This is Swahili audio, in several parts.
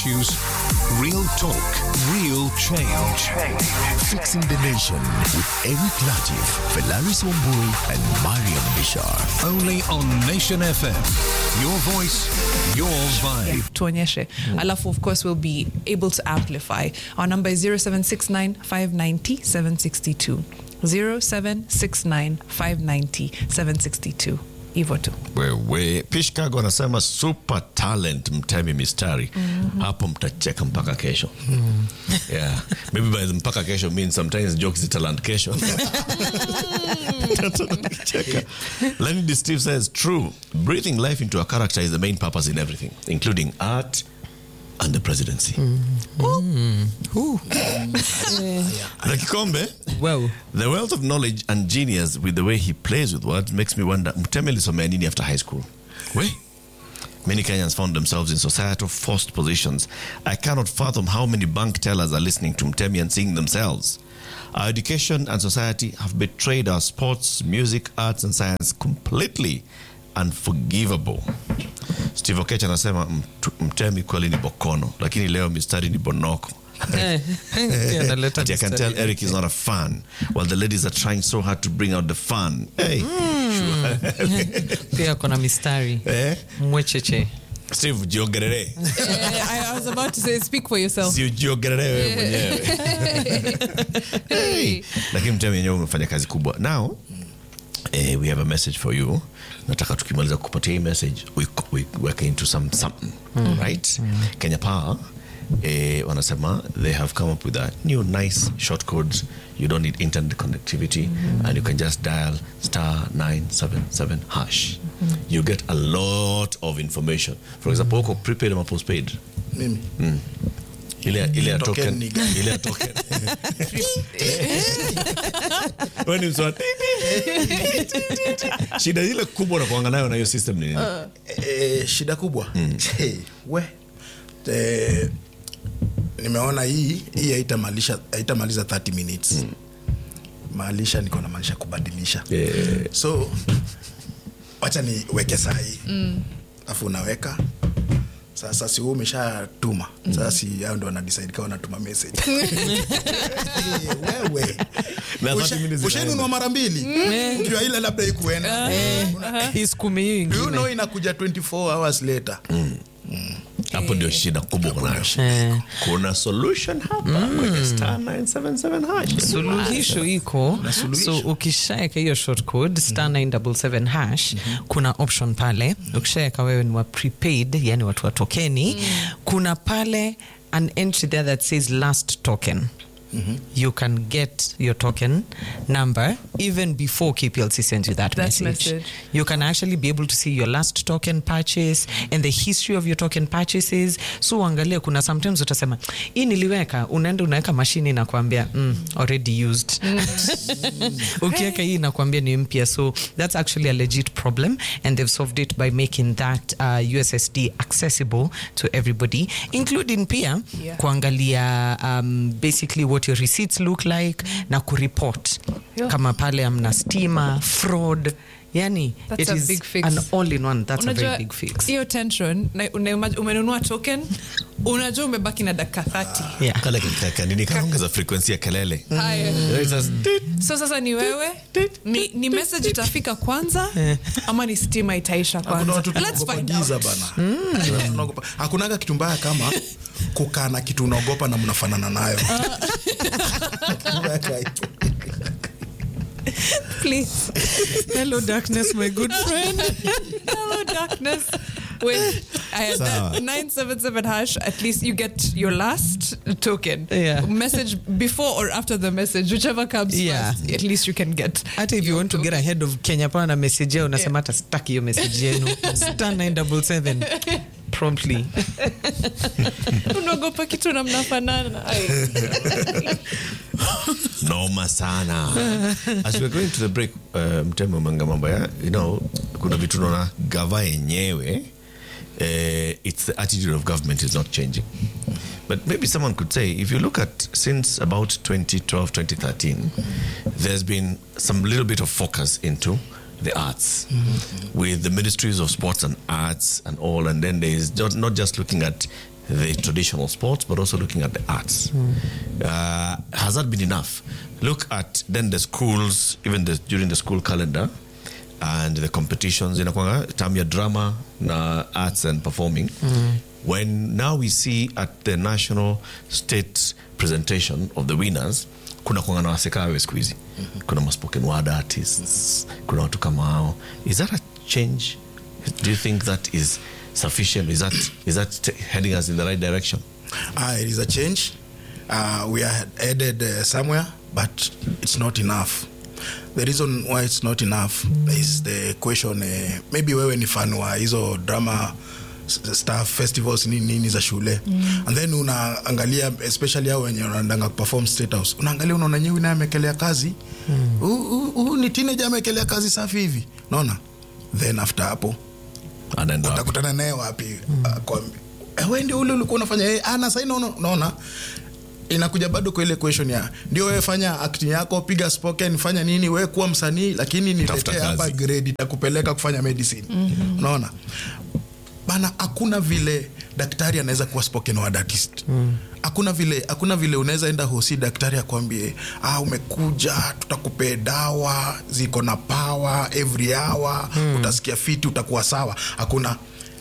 issues, real talk, real change. Fixing the Nation with Eric Latif, Felaris Wambui, and Mariam Bishar. Only on Nation FM. Your voice, your vibe. tuonyeshe alafu of course we'll be able to amplify our number is 0769 590 762 0769 590 762 hivyo tu wewe pishkago anasema super talent mtemi mistari hapo mtacheka mpaka kesho yeah maybe by the mpaka kesho means sometimes jokes is talent kesho Cheka. Lenny Steve says true breathing life into a character is the main purpose in everything including art and the presidency na kikombe Well, The wealth of knowledge and genius with the way he plays with words makes me wonder Mtemi alisomea nini after high school? We? Many Kenyans found themselves in societal forced positions. I cannot fathom how many bank tellers are listening to Mtemi and seeing themselves. Our education and society have betrayed our sports, music, arts, and science completely unforgivable. Steve Okech anasema "Mtu- Mtemi kweli ni bokono, lakini leo mistari ni bonoko. eh, pia analeta But I can mistari tell Eric is not a fan, while the ladies are trying so hard to bring out the fun. Hey, pia kona mistari eh? mwecheche Steve, jiogerere. I, I was about to say speak for yourself Si ujiogerere wewe mwenyewe. Hey. Lakini mtemi wenyewe umefanya kazi kubwa. Now, eh, we have a message for you. Nataka tukimaliza kupatia hii message, we, we work into some something, right? Kenya Power eh, wanasema they have come up with a new nice short codes. You don't need internet connectivity and you can just dial star 977 hash. You get a lot of information. For example, uko prepaid ama postpaid? mimi ile ile ya Token token ni gani? ile ya token wewe ni mswa shida ile kubwa unakuanga nayo na hiyo system ni nini e, shida kubwa Che, we e, nimeona hii hii haitamalisha haitamaliza 30 minutes maalisha niko na maanisha kubadilisha Eh. so wacha niweke saa hii alafu unaweka sasa si huu umeshatuma sasa si hao ndo wanadecide kawa wanatuma message wewe Na 30 Usha- minutes ushainunua zinaenda. mara mbili ukiwa ile labda ikuenda iskumi hiyo Do you ingine know inakuja 24 hours later hapo ndio shida kubwa uko nayo Eh. kuna solution hapa kwenye star 977 hash suluhisho iko so ukishaeka hiyo short code star 977 hash kuna option pale ukishaeka wewe ni wa prepaid yani watu wa tokeni kuna pale an entry there that says last token you can get your token number even before KPLC sends you that, That message. message. You can actually be able to see your last token purchase and the history of your token purchases. So uangalie, kuna sometimes utasema hii niliweka, unaenda unaweka mashini na kuambia mm, already used. Ukiweka hii inakuambia ni mpya. So that's actually a legit problem and they've solved it by making that uh, USSD accessible to everybody including pia Yeah. kuangalia um, basically what your receipts look like na kureport Yeah. kama pale amna stima fraud yani That's it a is big fix. an all in one that's a Unajua, very big fix hiyo tension na- una- umenunua token unajua umebaki na dakika 30 yeah. kale kaka nini kaongeza frequency ya kelele haya It's just tit, so sasa ni wewe ni, ni message itafika kwanza ama ni stima itaisha Hakuna kwanza watu Let's tunaogopa find giza out. bana Tunaogopa- hakunaga kitu mbaya kama kukaa na kitu unaogopa na mnafanana nayo Please. hello darkness my good friend Hello, darkness. Wait, I had Sawa. that 977 hash. At least you get your last token. Yeah. Message before or after the message, whichever comes Yeah. first. At least you can get. hata if you want to get ahead of kenya power na message yao unasema hata staki hiyo message yenu star 977 promptly unaogopa kitu na mnafanana Ai. noma sana as we're going to the break uh, mteme umanga mambo ya you know kuna vitu naona gava yenyewe uh, it's the attitude of government is not changing but maybe someone could say if you look at since about 2012 2013 there's been some little bit of focus into the arts with the ministries of sports and arts and all and then there's not, not just looking at the traditional sports, but also looking at the arts. Uh, has that been enough? Look at then the schools, even the, during the school calendar and the competitions, inakwanga term ya drama na arts and performing. When now we see at the national state presentation of the winners, kuna kwanga na wasekawe siku hizi kuna ma spoken word artists kuna watu kama hao is that a change do you think that is sufficient is that, is that t- heading us in the right direction Uh, it is a change. Uh, we are headed uh, somewhere, but it's not enough. The reason why it's not enough is the question uh, maybe wewe ni fan wa hizo drama s- staff festivals nini nini za shule mm. and then unaangalia especially hao wenye wanaendanga kuperform state house unaangalia unaona nyewe naye amekelea kazi huu mm. ni teenager amekelea kazi safi hivi unaona then after hapo anaenda wapi? utakutana naye wapi akwambia "Eh, we ndio ule ulikuwa unafanya eh, ana sai naona unaona inakuja bado kwa ile question ya ndio wewe fanya acting yako piga spoken fanya nini wewe kuwa msanii lakini Tafuta niletee hapa kazi. grade itakupeleka kufanya medicine unaona bana hakuna vile daktari anaweza kuwa spoken word artist hakuna vile hakuna vile unaweza enda hosi daktari akwambie ah, umekuja tutakupea dawa ziko na power every hour utasikia fiti utakuwa sawa hakuna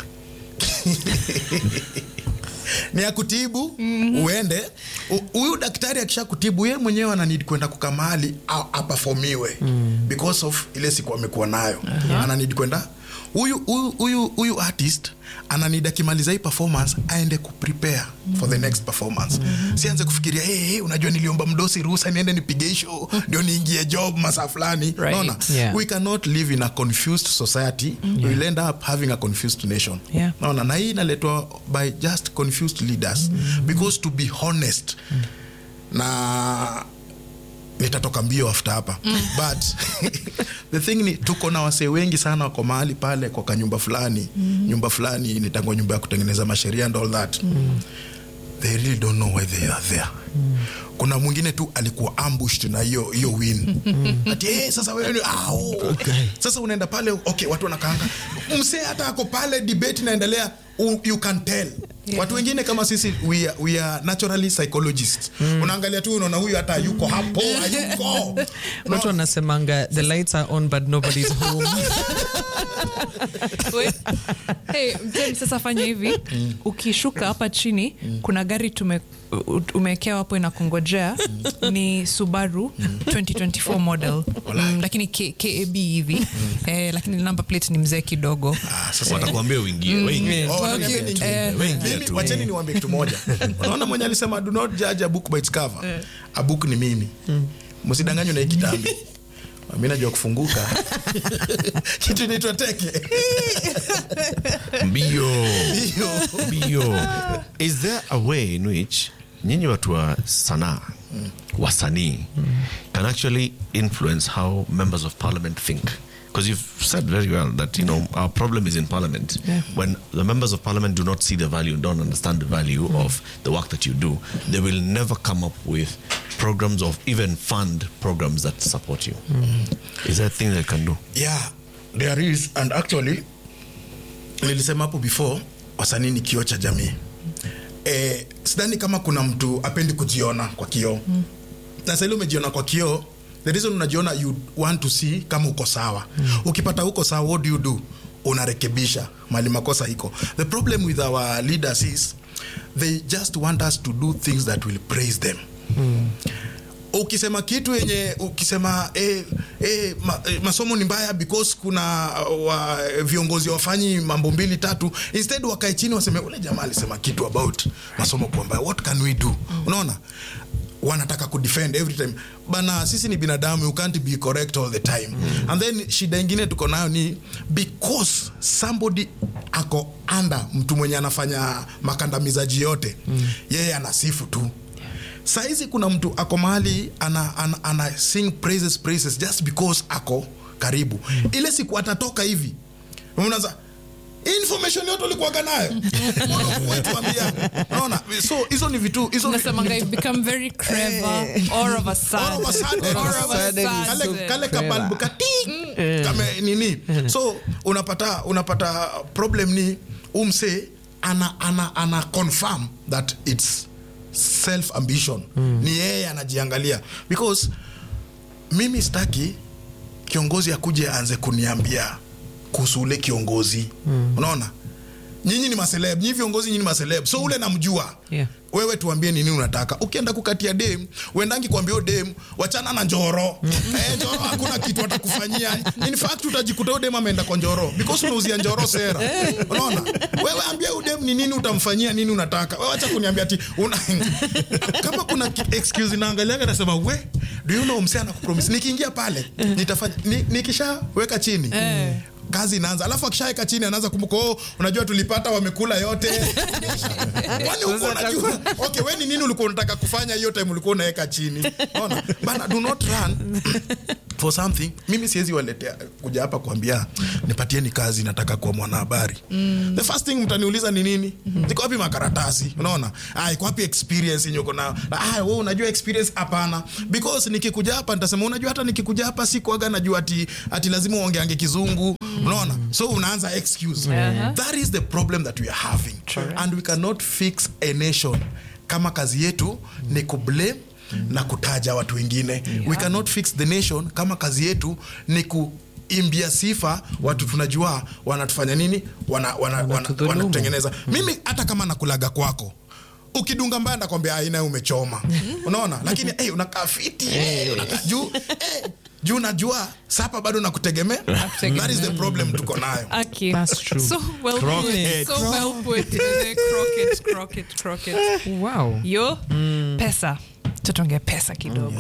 ni ya kutibu mm-hmm. uende U- huyu daktari akisha kutibu ye mwenyewe ananid kwenda kuka mahali a- apafomiwe mm. because of ile siku amekuwa nayo uh-huh. ananid kwenda huyu huyu huyu huyu artist ananid akimaliza hii performance aende kuprepare mm. for the next performance mm. sianze kufikiria hey, hey, unajua niliomba mdosi ruhusa niende nipige show ndio niingie job masaa fulani Right. naona Yeah. we cannot live in a confused society mm. we will end up having a confused nation Yeah. naona na hii inaletwa by just confused leaders mm. because to be honest mm. na nitatoka mbio after hapa but the thing ni tuko na wasee wengi sana wako mahali pale kwa kanyumba fulani mm. nyumba fulani nitangwa nyumba ya kutengeneza masheria and all that mm. they really don't know why they are there mm. kuna mwingine tu alikuwa ambushed na hiyo hiyo win ati hey, sasa wewe ni- ah, oh. sasa unaenda pale okay watu wanakaanga msee hata ako pale debate inaendelea u- you can tell Yeah. watu wengine kama sisi we are, we are naturally psychologists unaangalia tu unaona huyu hata yuko hapo hayuko watu wanasemanga the lights are on but nobody's home Wait. hey, James, sasa fanya hivi ukishuka hapa chini kuna gari tume u- umewekewa hapo inakungojea ni subaru 2024 model mm, lakini K, kab hivi eh, lakini number plate ni mzee kidogo Ah, sasa watakuambia uingie Waingie. Oh, Okay. wanaambia ni- Eh, Waingie Mimi- tu. wacheni niwaambie kitu moja unaona mwenye alisema do not judge a book by its cover a book ni mimi msidanganywe na hii kitambi mi najua kufunguka kitu inaitwa teke mbio mbio is there a way in which nyinyi watu wa sanaa wasanii can actually influence how members of parliament think because you've said very well that you know our problem is in parliament when the members of parliament do not see the value and don't understand the value of the work that you do they will never come up with programs of even fund programs that support you is there a thing they can do yeah there is and actually nilisema hapo before wasanii ni kioo cha jamii eh, sidhani kama kuna mtu apendi kujiona kwa kioo mm. na sahili umejiona kwa kioo the reason unajiona you want to see kama uko sawa mm. ukipata uko sawa what do you do unarekebisha mali makosa iko the problem with our leaders is they just want us to do things that will praise them ukisema kitu yenye ukisema eh, eh, ma, eh, masomo ni mbaya because kuna uh, wa, viongozi wafanyi mambo mbili tatu instead wakae chini waseme ule jamaa alisema kitu about masomo kuwa mbaya what can we do unaona wanataka kudefend every time bana sisi ni binadamu you can't be correct all the time mm. and then shida ingine tuko nayo ni because somebody ako under mtu mwenye anafanya makandamizaji yote mm. yeye anasifu tu saizi kuna mtu ako mahali ana, ana, ana sing praises praises just because ako karibu ile siku atatoka hivi unaanza information yote ulikuwaga nayo Mbona hukutuambia? Unaona? so hizo ni vitu hizo ni- nasemanga you've become very clever all of a sudden All of a sudden, All of a sudden, sudden. kale, kale kabalbu kati kame nini so unapata unapata problem ni umse ana, ana, ana confirm that its self ambition mm. ni yeye anajiangalia because mimi sitaki kiongozi akuje aanze kuniambia kuhusu ule kiongozi mm. unaona nyinyi ni maseleb nyinyi viongozi nyinyi ni maseleb so ule namjua Yeah. wewe tuambie nini unataka ukienda kukatia dem uendangi kuambia huyo dem wachana na njoro eh, njoro hakuna kitu atakufanyia in fact utajikuta huyo dem ameenda kwa njoro because unauzia njoro sera unaona wewe ambia huyo dem ni nini utamfanyia nini unataka wewe acha kuniambia ati una... kama kuna ki- excuse naangaliaga nasema we do you know msee anakupromise nikiingia pale nitafanya ni, nikishaweka chini kazi inaanza alafu akishaweka chini anaanza kumbuka oh, unajua tulipata wamekula yote kwani huko unajua okay we ni nini ulikuwa unataka kufanya hiyo time ulikuwa unaweka chini ona bana do not run for something mimi siwezi waletea kuja hapa kuambia nipatieni kazi nataka kuwa mwanahabari mm. the first thing mtaniuliza ni nini mm-hmm. ziko wapi makaratasi unaona ah iko wapi experience yenye uko nayo ah wewe unajua experience hapana because nikikuja hapa nitasema unajua hata nikikuja hapa sikuaga najua ati ati lazima uongeange kizungu unaona so unaanza excuse that is the problem that we are having and we cannot fix a nation kama kazi yetu ni kublame na kutaja watu wengine we cannot fix the nation kama kazi yetu ni kuimbia sifa watu tunajua wanatufanya nini wana, wana, wana, Wanatudhulumu. wanatutengeneza mimi hata kama nakulaga kwako ukidunga mbaya nakwambia aina umechoma unaona lakini hey, unakaa fiti hey, unakaa juu hey, juu najua sapa bado nakutegemea that is the problem tuko nayo Okay. That's true. So well Crockett. put. So well put. The crockett, crockett, crockett. wow Yo, pesa. Tutonge pesa kidogo.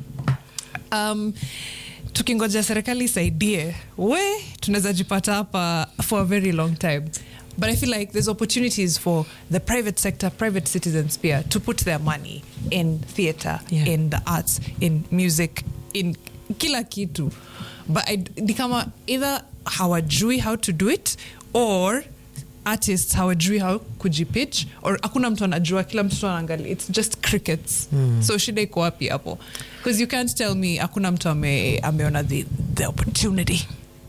Um, tukingoja serikali isaidie we tunaweza jipata hapa for a very long time but i feel like there's opportunities for the private sector private citizens pia to put their money in theatre Yeah. in the arts in music in kila kitu but I, ni kama either hawajui how to do it or artists hawajui how kujipitch or hakuna mtu anajua kila mtu anaangalia it's just crickets so shida iko wapi hapo because you can't tell me hakuna mtu ame, ameona the, the opportunity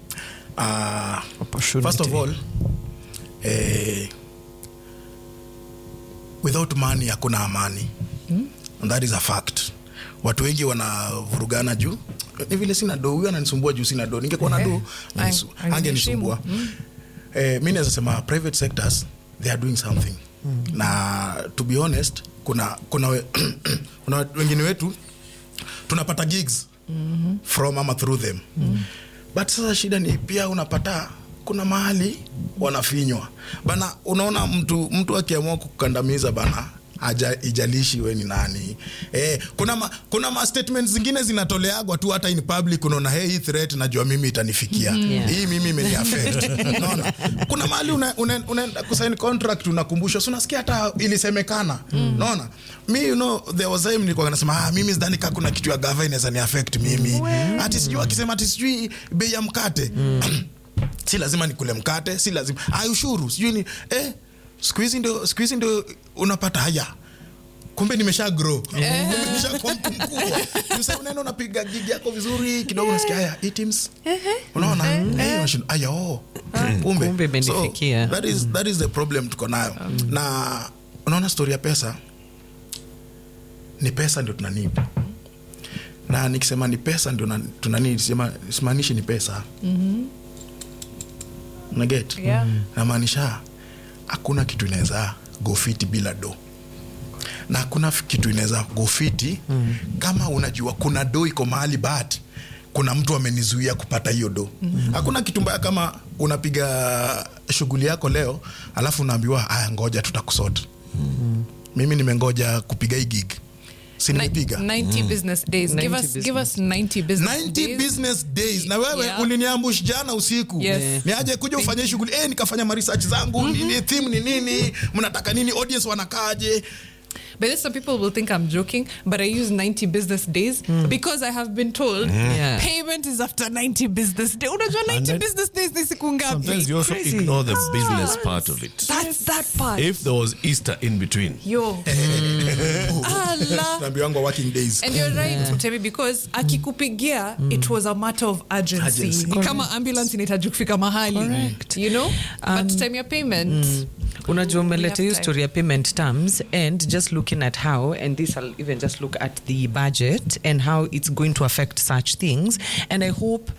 uh, Opportunity. first of all eh, without money hakuna amani and that is a fact watu wengi wanavurugana juu ni vile sina do huyu ananisumbua juu sina do ningekuwa na do Ang- angenisu- angeniheshimu. angenisumbua eh, mi naweza sema private sectors they are doing something na to be honest kuna kuna, we, kuna wengine wetu tunapata gigs mm-hmm. from ama through them mm-hmm. but sasa shida ni pia unapata kuna mahali wanafinywa bana unaona mtu mtu akiamua kukandamiza bana aja ijalishi we ni nani eh, kuna ma, kuna ma statements zingine zinatoleagwa tu hata in public unaona hey, hii threat najua mimi itanifikia Yeah. hii mimi imeni affect unaona kuna mahali unaenda una, una, una kusign contract unakumbushwa so unasikia hata ilisemekana unaona mi you know there was time nilikuwa nasema ah mimi sidhani ka kuna kitu ya gava inaweza ni affect mimi ati sijui akisema ati sijui bei ya mkate si lazima nikule mkate si lazima ah ushuru sijui ni eh siku hizi ndio siku hizi ndio unapata haya kumbe nimesha grow kumbe nimeshakuwa mtu mkubwa sasa unaenda unapiga gigi yako vizuri kidogo unasikia haya hii teams unaona eh unashinda haya oh kumbe Kumbe imenifikia. so, that is that is the problem tuko nayo na unaona story ya pesa ni pesa ndio tuna need na nikisema ni pesa ndio na- tuna need sema simaanishi ni pesa unaget Yeah. namaanisha hakuna kitu inaweza gofiti bila do na hakuna f- kitu inaweza gofiti mm. kama unajua kuna do iko mahali but kuna mtu amenizuia kupata hiyo do mm. hakuna kitu mbaya kama unapiga shughuli yako leo alafu unaambiwa aya ngoja tutakusota mm. mimi nimengoja kupiga hii gig si nimepiga 90 business days give 90 us give us 90 business 90 days business days na wewe Yeah. uliniambush jana usiku Yes. ni aje kuja ufanye shughuli eh, nikafanya maresearch zangu mm-hmm. nini theme ni nini mnataka nini audience wanakaje But then some people will think I'm joking, but I use 90 business days because I have been told Yeah. payment is after 90 business days. Unajua 90 then- business days ni siku ngapi? Sometimes you also Crazy. ignore the business part of it. That's that part. If there was Easter in between, Yo. Allah. tunaambiwangwa working days And you're right, Utemi, because akikupigia it was a matter of urgency. Urgency. Ni kama ambulance inahitaji kufika mahali. Correct. You know? but time ya payment. unajua umeleta have hiyo time. story ya payment terms and just looking at how and this i'll even just look at the budget and how it's going to affect such things and i hope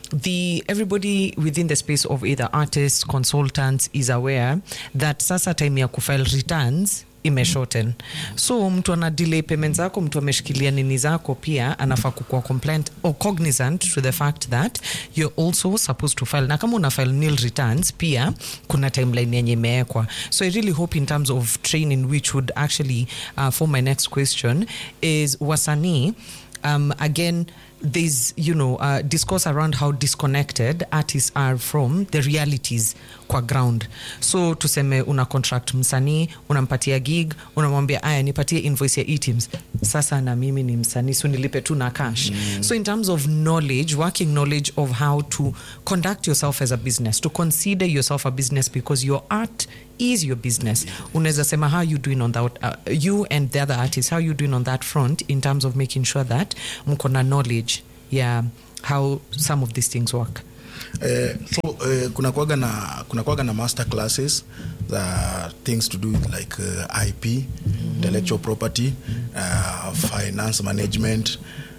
the everybody within the space of either artists consultants is aware that sasa time ya kufile returns imeshorten so mtu ana delay payment zako mtu ameshikilia nini zako pia anafaa kukuwa compliant or cognizant to the fact that you're also supposed to file na kama una file nil returns pia kuna timeline yenye imewekwa so i really hope in terms of training which would actually uh, for my next question is wasanii um, again there's you know uh, discourse around how disconnected artists are from the realities kwa ground so tuseme una contract msanii unampatia gig unamwambia aya nipatie invoice ya eteams sasa na mimi ni msanii so nilipe tu na cash mm. so in terms of knowledge working knowledge of how to conduct yourself as a business to consider yourself a business because your art is your business unaweza sema how you doing on that uh, you and the other artists how you doing on that front in terms of making sure that mko na knowledge yeah how some of these things work Eh, so eh, kuna kwaga na kuna kwaga na master classes za things to do with like uh, ip intellectual property uh, finance management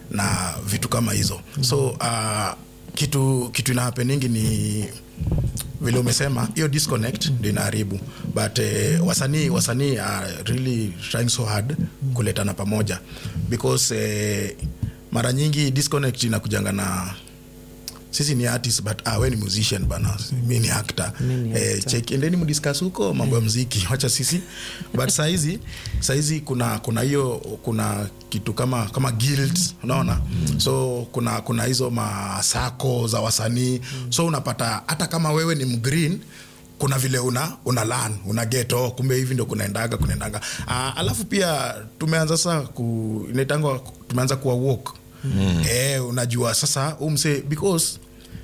na vitu kama hizo so uh, kitu kitu ina happeningi ni vile umesema hiyo disconnect ndio inaharibu but eh, wasanii wasanii are really trying so hard kuletana pamoja because eh, mara nyingi disconnect inakujanga na sisi ni artist but ah, we ni musician bana mi ni actor eh, check endeni mdiscuss huko mambo ya mziki wacha sisi but saizi saizi kuna kuna hiyo kuna kitu kama kama guilds unaona so kuna kuna hizo masako za wasanii so unapata hata kama wewe ni mgreen kuna vile una una learn una get oh, kumbe hivi ndo kunaendaga kunaendaga ah, alafu pia tumeanza sasa ku inaitangwa tumeanza kuwa walk mm. eh, unajua sasa umse because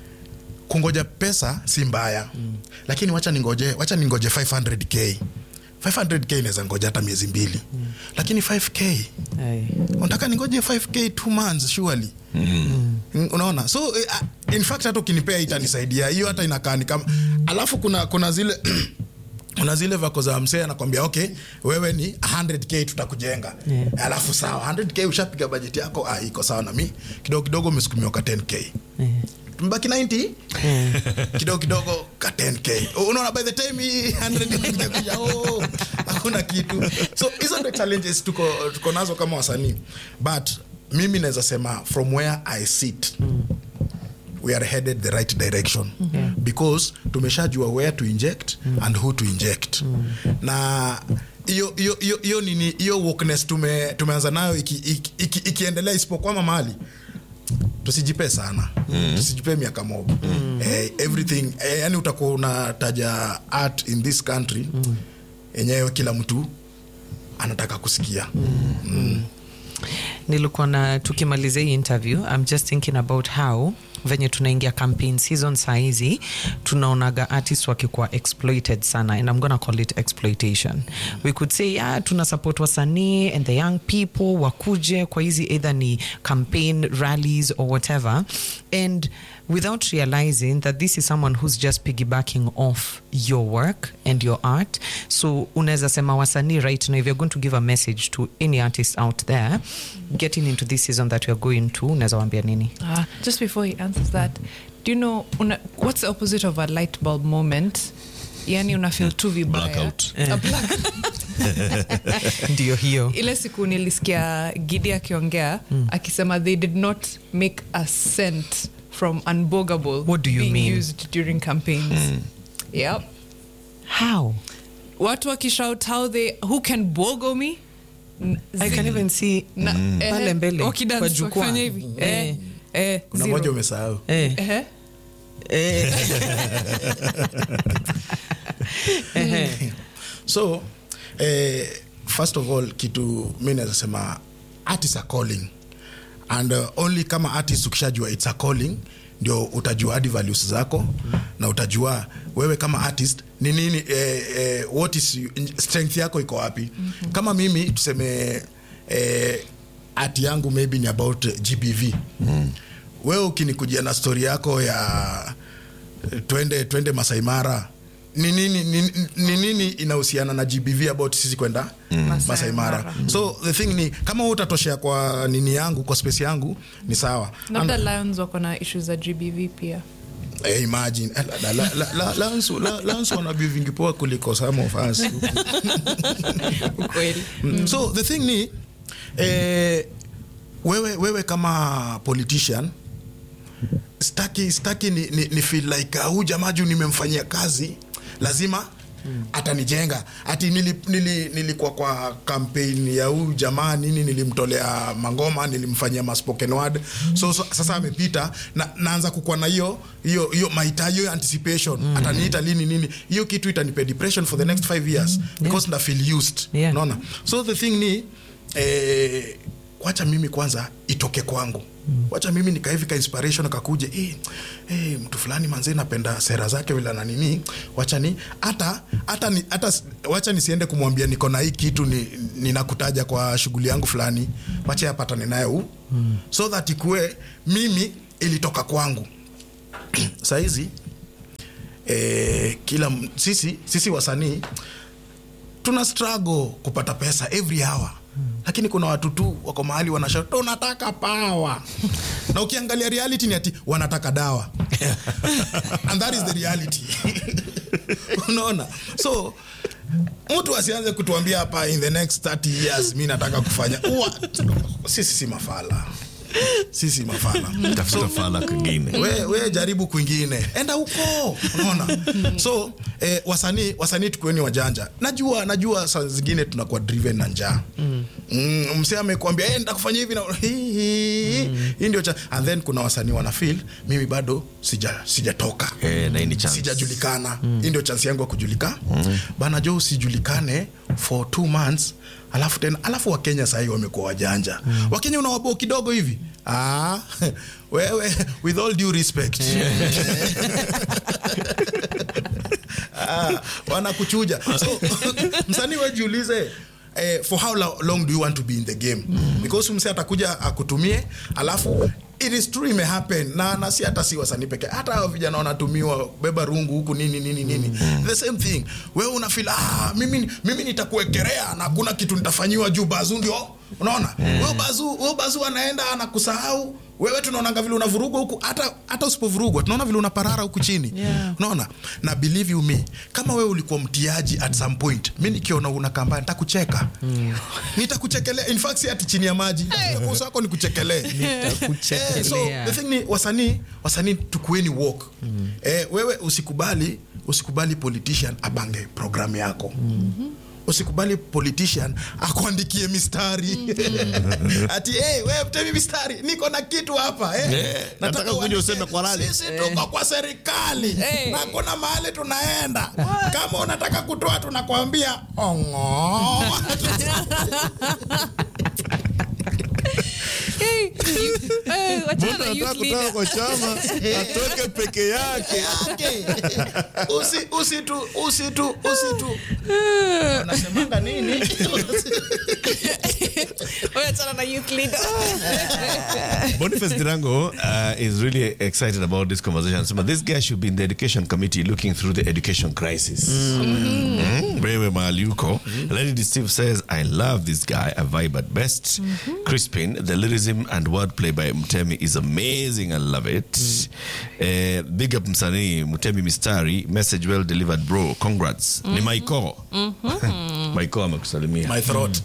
kungoja pesa si mbaya mm. lakini wacha ningoje wacha ningoje 500k 500k inaweza ngoja hata miezi mbili mm. lakini 5k Aye. unataka ningoje 5k two months surely mm. unaona so uh, in fact hata ukinipea itanisaidia hiyo hata inakaa ni kama alafu kuna kuna zile kuna zile vako za msee anakwambia okay wewe ni 100k tutakujenga Yeah. alafu sawa 100k ushapiga bajeti yako ah, iko sawa na mi kidogo kidogo umesukumiwa ka 10k tumebaki 90 kidogo kidogo ka 10k unaona by the time hii 100 inakuja kuja, oh, hakuna kitu so hizo ndo challenges tuko, tuko nazo kama wasanii but mimi naweza sema from where i sit we are headed the right direction because tumeshajua where to inject and who to inject na hiyo hiyo hiyo hiyo nini hiyo wokeness tume, tumeanza nayo ikiendelea iki, iki, ikiendelea isipokwama mahali tusijipe sana mm. tusijipe miaka mob mm. eh, everything eh, yani utakuwa unataja art in this country yenyewe kila mtu anataka kusikia nilikuwa na tukimalizia hii interview i'm just thinking about how venye tunaingia campaign season sahizi tunaonaga artist wakikuwa exploited sana and i'm gonna call it exploitation we could say yeah, tuna support wasanii and the young people wakuje kwa hizi either ni campaign rallies or whatever and without realizing that this is someone who's just piggybacking off your work and your art so unaweza sema wasanii right now if you're going to give a message to any artist out there getting into this season that we're going to unaweza wambia nini Ah, just before he answers that, do you know una, what's the opposite of a light bulb moment? Yani una feel tu vibaya. Blackout. A black- ndio hiyo ile siku nilisikia gidi akiongea akisema they did not make a cent from unbogable What do you being mean? used during campaigns yep how watu wakishout how they who can bogo me N- i can zi- even see na- eh, pale mbele wakidance, kwa jukwaa. wakifanya hivi eh, Eh. eh, kuna zero. moja umesahau eh, Ehe. eh. so eh, first of all kitu mi naweza sema art is a calling and uh, only kama artist ukishajua it's a calling ndio utajua hadi values zako na utajua wewe kama artist ni nini eh, eh, what is you- strength yako iko wapi kama mimi tuseme eh, art yangu maybe ni about eh, gbv wewe ukinikujia na story yako ya eh, twende twende Masai Mara ni nini ni- ni nini inahusiana na GBV about sisi kwenda Masai Masai Mara. Mara. So the thing ni kama wewe utatoshea kwa nini yangu kwa space yangu ni sawa. labda And- lions wako na issues za gbv pia Eh, imagine Eh, la- la- la- la- Lions la- Lions wana view vingi poa kuliko some of us. ukweli Mm. so the thing ni eh, wewe, wewe kama politician staki, staki ni, ni, ni feel like uh, huu jamaa juu nimemfanyia kazi lazima atanijenga ati nili, nili, nilikuwa kwa campaign ya huu jamaa nini nilimtolea mangoma nilimfanyia ma spoken word so, so sasa amepita na, naanza kukuwa na hiyo hiyo hiyo mahitaji hiyo anticipation ataniita lini nini hiyo kitu itanipe depression for the next five years because nda feel used Yeah. unaona so the thing ni eh, wacha mimi kwanza itoke kwangu wacha mimi nikaivika inspiration kakuje eh, eh, mtu fulani manzee napenda sera zake vile na nini wacha ni hata hata ni, hata s- wacha nisiende kumwambia niko na hii kitu ni, ninakutaja kwa shughuli yangu fulani wacha yapatane naye huu so that ikue mimi ilitoka kwangu sahizi eh, kila m- sisi sisi wasanii tuna struggle kupata pesa every hour lakini kuna watu tu wako mahali wanasha tunataka pawa na ukiangalia reality ni ati wanataka dawa and that is the reality unaona so mtu asianze kutuambia hapa in the next 30 years mi nataka kufanya Uwa, sisi si mafala sisi mafala tafuta fala kingine we, we jaribu kwingine enda huko unaona so eh, wasanii wasanii tukueni wajanja najua najua saa zingine tunakuwa driven na njaa mm. mm, msee amekwambia hey, nitakufanya hivi na hii hii hii ndio cha and then kuna wasanii wana feel mimi bado sija sijatoka Eh, na hii ni chance. sijajulikana hii ndio chansi yangu ya kujulika bana jo usijulikane for two months alafu tena alafu wakenya sahii wamekuwa wajanja wakenya unawabo kidogo hivi ah, wewe with all due respect ah, wanakuchuja so msanii wejiulize eh, for how lo- long do you want to be in the game because mse atakuja akutumie alafu it is true ime happen na, na si hata si wasanii peke hata hao vijana wanatumiwa beba rungu huku nini nini nini the same thing wewe unafeel ah, mimi, mimi nitakuekerea na kuna kitu nitafanyiwa juu bazu ndio unaona wewe bazu wewe bazu anaenda anakusahau wewe tunaonanga vile unavurugwa huku hata hata usipovurugwa tunaona vile unaparara huku chini Yeah. unaona na believe you me kama wewe ulikuwa mtiaji at some point mi nikiona una kambaya nitakucheka nitakuchekelea in fact si ati chini ya maji hey. uso wako nikuchekelee Eh, so the thing ni wasanii wasanii tukueni walk eh, wewe usikubali usikubali politician abange programu yako usikubali politician akuandikie mistari ati hey, we mtemi mistari niko na kitu hapa eh. nataka kuja uandike. useme kwa rally. sisi tuko kwa serikali Eh. na kuna mahali tunaenda kama unataka kutoa tunakwambia ongo Hey, you- eh, wachana na youth leader. kwa chama atoke peke yake yake usi usitu usitu usitu nasemanga nini Wewe achana na youth leader. Boniface Dirango uh, is really excited about this conversation. So, this guy should be in the education committee looking through the education crisis. Mm. Wewe mahali uko. Lady Steve says, I love this guy, a vibe at best. Crispin, the lyricism and wordplay by Mtemi is amazing. I love it. Uh, big up Msanii, Mtemi Mistari, message well delivered bro. Congrats. Ni Maiko. Maiko amekusalimia. my throat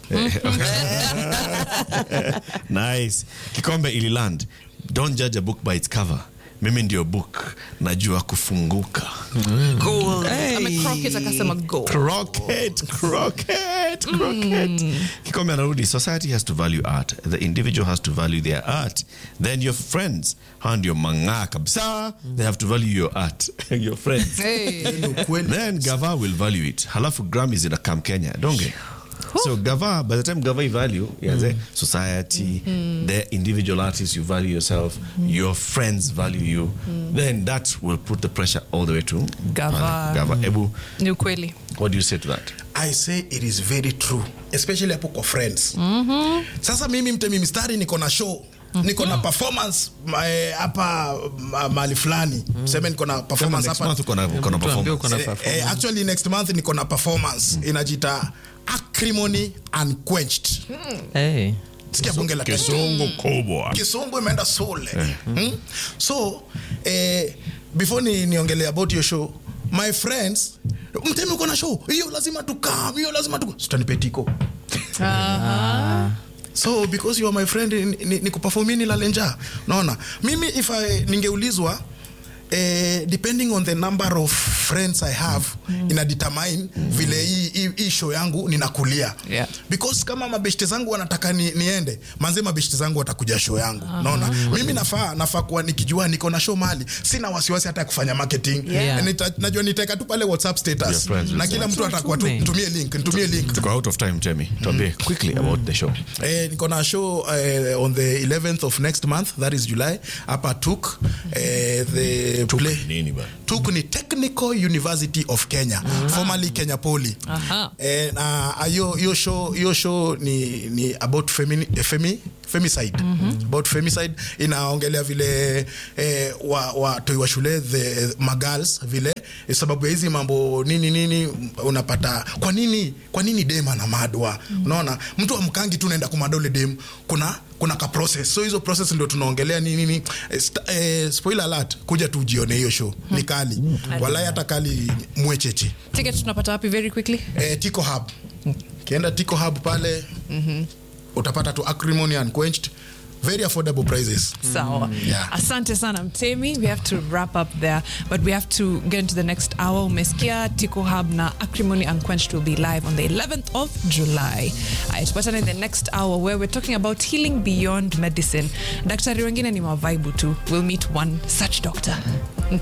nice kikombe ililand don't judge a book by its cover mimi ndio book najua kufunguka Amecrocket akasema go. croquet croquet croquet kikombe anarudi society has to value art the individual has to value their art then your friends hao ndio mang'aa kabisa they have to value your art your friends Hey. Ni ukweli then gava will value it halafu grammys ina kam kenya donge So Gava, by the time Gava you value, yeah, the society, the individual artists, you value yourself, your friends value you, then that will put the pressure all the way to Gava. Gava. Ebu, Ni ukweli. what do you say to that? i say it is very true especially hapo kwa friends sasa mimi mtemi mistari niko na show niko na performance ma- eh, hapa ma- mahali fulani seme niko na performance Next hapa month uko na- uko na Tuambie performance. uko na Eh, performance. eh, actually next month niko na performance inajita acrimony unquenched Hey. sikia bunge la Kenya. Kisungu kubwa. kisungu imeenda sule hmm? so eh, before ni niongelea about your show my friends mtemi uko na show hiyo lazima tukam hiyo lazima tu sitanipetiko so because you are my friend ni, ni, ni kupafomini lalenja naona mimi if I, ningeulizwa Eh, depending on the number of friends i have mm. ina determine vile hii- hii hii show yangu ninakulia Yeah. because kama mabeshte zangu wanataka ni, niende manze mabeshte zangu watakuja show yangu naona mimi nafaa nafaa kuwa nikijua niko na show mali sina wasiwasi hata ya kufanya marketing Yeah. Nita, najua nitaweka tu pale whatsapp Your status friends will na kila mtu atakuwa tu Tume. nitumie link nitumie link Tuko out of time, Temi. Tuambie quickly about the show. Eh, niko na show eh, on the 11th of next month that is july hapa tuk eh, the play Nini ba? tuk ni technical university of kenya formerly kenya poly Aha. eh, na ah, hiyo hiyo show hiyo show ni, ni about femini, eh, femi, femicide about femicide inaongelea vile eh, wa, watoi wa shule the magals vile eh, sababu ya hizi mambo nini nini unapata kwa nini kwa nini dem ana madwa unaona mtu amkangi tu naenda kumada ule dem kuna kuna ka process so hizo process ndio tunaongelea nini nini eh, sta- eh, spoiler alert kuja tu ujione hiyo show ni kali walai hata kali mwecheche Ticket tunapata wapi very quickly? eh, Tico Hub. Kienda Tico Hub pale utapata tu acrimony unquenched very affordable prices. Sawa. Yeah. Asante sana Mtemi. We have to wrap up there, but we have to get into the next hour. Umesikia Tico Hub na Acrimony Unquenched will be live on the 11th of July. Aya, tupatane in the next hour where we're talking about healing beyond medicine. Daktari wengine ni mavaibu tu. We'll meet one such doctor.